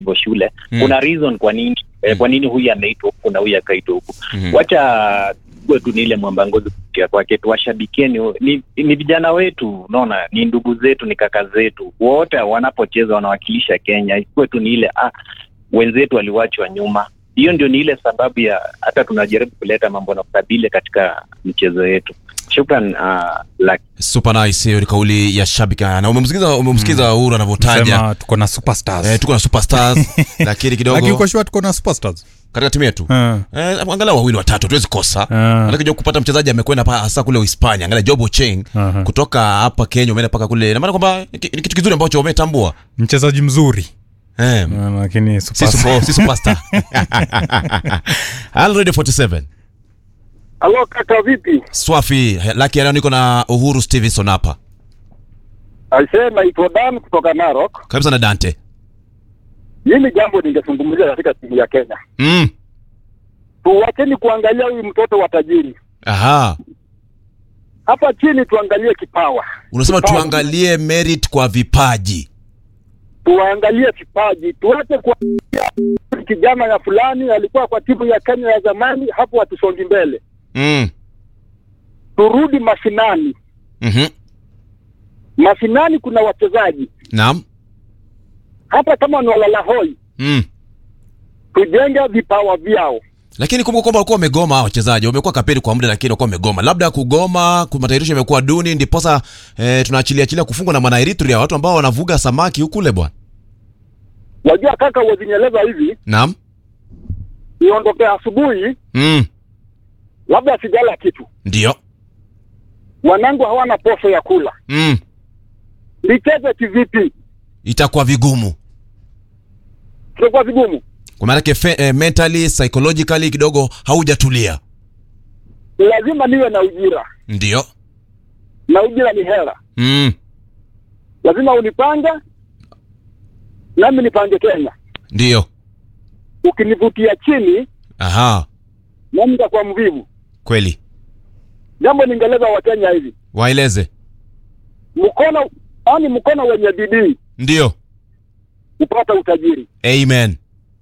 hivyo shule Mm. kuna reason kwa nini eh, kwa nini huyu ameitwa huku na huyu akaitwa huku Mhm. wacha tuwe tu ni ile mwamba ngozi kupitia kwake tuwashabikieni ni, ni vijana wetu unaona ni ndugu zetu ni kaka zetu wote wanapocheza wanawakilisha kenya ikuwe tu ni ile ah, wenzetu waliwachwa nyuma hiyo ndio ni ile sababu ya hata tunajaribu kuleta mambo na ukabile katika michezo yetu shukran uh, Lucky. super nice hiyo ni kauli ya shabiki na umemsikiza umemsikiza uhuru anavyotaja sema tuko na superstars eh, tuko na superstars lakini lakini kidogo uko sure tuko na superstars katika timu yetu Eh. eh, angalau wawili watatu tuwezi kosa Ah. Maanake kupata mchezaji amekwenda pa hasa kule Uhispania, angalia Job Ocheng Aha. kutoka hapa Kenya umeenda mpaka kule, na maana kwamba ni ki- ni kitu kizuri ambacho umetambua mchezaji mzuri eh, Ah, lakini si superstar. super, si superstar. Halo Radio 47 Halo kaka, vipi? Swafi Lucky leo niko na Uhuru Stevenson hapa Aisee, naitwa Dan kutoka Narok. kabisa na Dante Hili jambo ningezungumzia katika timu ya Kenya. mm. Tuwacheni kuangalia huyu mtoto wa tajiri Aha, hapa chini, tuangalie kipawa, unasema Kipaji. tuangalie merit kwa vipaji tuangalie kipaji, tuache kuangalia kijana ya fulani alikuwa kwa timu ya Kenya ya zamani, hapo hatusongi mbele. mm. Turudi mashinani. mm-hmm. Mashinani kuna wachezaji Naam hata kama ni walalahoi, mm. tujenge vipawa vyao. lakini kumbuka kwamba walikuwa wamegoma hawa wachezaji wamekuwa kaperi kwa muda lakini walikuwa wamegoma labda kugoma ku- matayarisho yamekuwa duni ndiposa eh, tunaachilia achilia kufungwa na mwana Eritrea watu ambao wanavuga samaki hukule bwana Wajua kaka, wazinyeleza hivi, naam niondoke asubuhi, mm. labda sijala kitu, ndio wanangu hawana posho ya kula, mm. nicheze kivipi? itakuwa vigumu Kitakuwa vigumu. kwa maanake fe- eh, mentally psychologically kidogo haujatulia lazima niwe na ujira ndio na ujira ni hela mm. lazima unipange nami nipange kenya ndio ukinivutia chini aha nami nitakuwa mvivu kweli jambo ningeleza wakenya hivi waeleze mkono ani mkono wenye bidii ndio kupata utajiri amen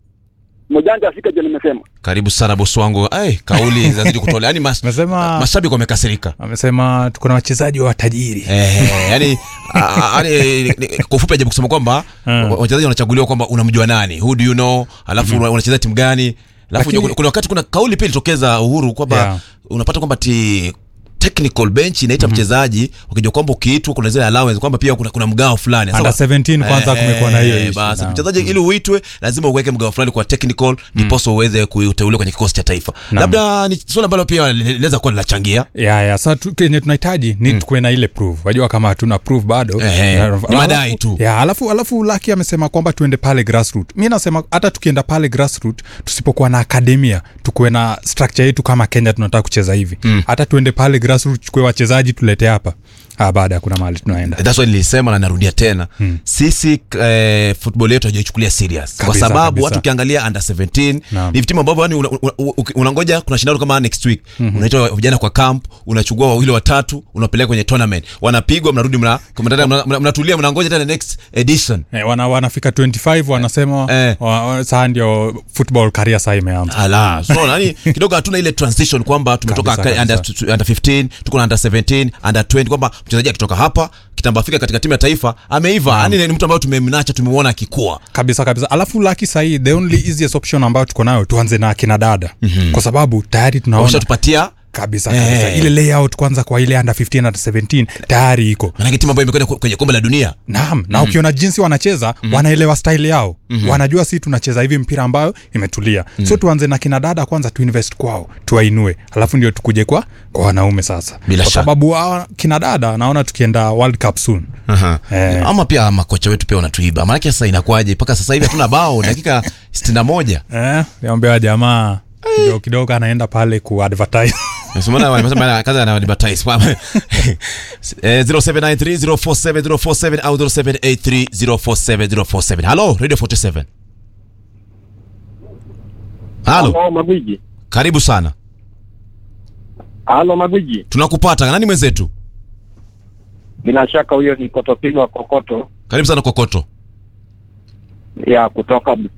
mjanja afika je nimesema karibu sana bosi wangu Ay, kauli zinazidi kutolewa yani mas, Amesema- mashabiki wamekasirika amesema tuko na wachezaji wa tajiri Eh, yani a- a- yani, ni- kwa ufupi ajabu kusema kwamba Hmm. wa- wachezaji wanachaguliwa kwamba unamjua nani who do you know alafu mm unacheza timu gani alafu Lakini- kuna- kuna wakati kuna kauli pia ilitokeza uhuru kwamba Yeah. unapata kwamba ti technical bench inaita mchezaji ukijua kwamba ukiitwa kuna zile allowance kwamba pia kuna, kuna mgao fulani Under Sasa- 17 kwanza Eh, kumekuwa na hiyo issue. basi Naam. mchezaji ili uitwe lazima uweke mgao fulani kwa technical ndiposa uweze kuteuliwa kwenye kikosi cha taifa Naam. labda ni swala ambalo pia linaweza kuwa linachangia ya ya sa tu, kenye tunahitaji ni tukuwe na ile proof wajua kama hatuna proof bado Ehe, Ya, ni alafu- madai tu. ya alafu alafu laki amesema kwamba tuende pale grassroot mi nasema hata tukienda pale grassroot tusipokuwa na akademia tukuwe na structure yetu kama kenya tunataka kucheza hivi hata tuende pale grassroot chukue wachezaji tulete hapa ah, baada ya kuna mahali tunaenda That's why nilisema na narudia tena sisi eh, football yetu hajaichukulia serious kwa Kabisa, sababu kabisa. watu ukiangalia under 17 Naam. ni timu ambavyo yani unangoja una, una, unangoja kuna shindano kama next week unaitwa vijana kwa camp unachukua wawili watatu unapeleka kwenye tournament wanapigwa mnarudi mna- mnatulia mna, mna, mnatulia mnangoja tena next edition Eh, wana, wanafika 25 wanasema Eh. wa, wa, saa ndio football career saa imeanza ala so nani kidogo hatuna ile transition kwamba tumetoka Kabisa, ka- under, kabisa. under 15 tuko na under 17 under 20 kwamba mchezaji akitoka hapa kitambo afika katika timu ya taifa ameiva yani ni mtu ambaye tumemnacha tumemwona akikua kabisa kabisa alafu laki sahii the only easiest option ambayo tuko nayo tuanze na akina dada mm-hmm. kwa sababu tayari tunaona wameshatupatia kabisa kabisa Eh. ile layout kwanza kwa ile under 15 under 17 tayari iko manake timu ambayo imekwenda kwenye kombe la dunia naam na ukiona jinsi wanacheza wanaelewa style yao wanajua si tunacheza hivi mpira ambayo imetulia so tuanze na kina dada kwanza tuinvest kwao tuwainue alafu ndio tukuje kwa kwa wanaume sasa Bila kwa shaka. sababu hawa kina dada naona tukienda world cup soon Eh. ama pia makocha wetu pia wanatuiba maanake sasa inakuwaje mpaka sasa hivi hatuna bao dakika 61 eh, niambia jamaa kidogo kidogo anaenda pale ku advertise Nasema wamesema kazi ana advertise kwa eh 0793047047 au 0783047047 halo radio 47 halo halo magwiji karibu sana halo magwiji tunakupata nani mwenzetu bila shaka huyo ni kotopili wa kokoto karibu sana kokoto ya kutoka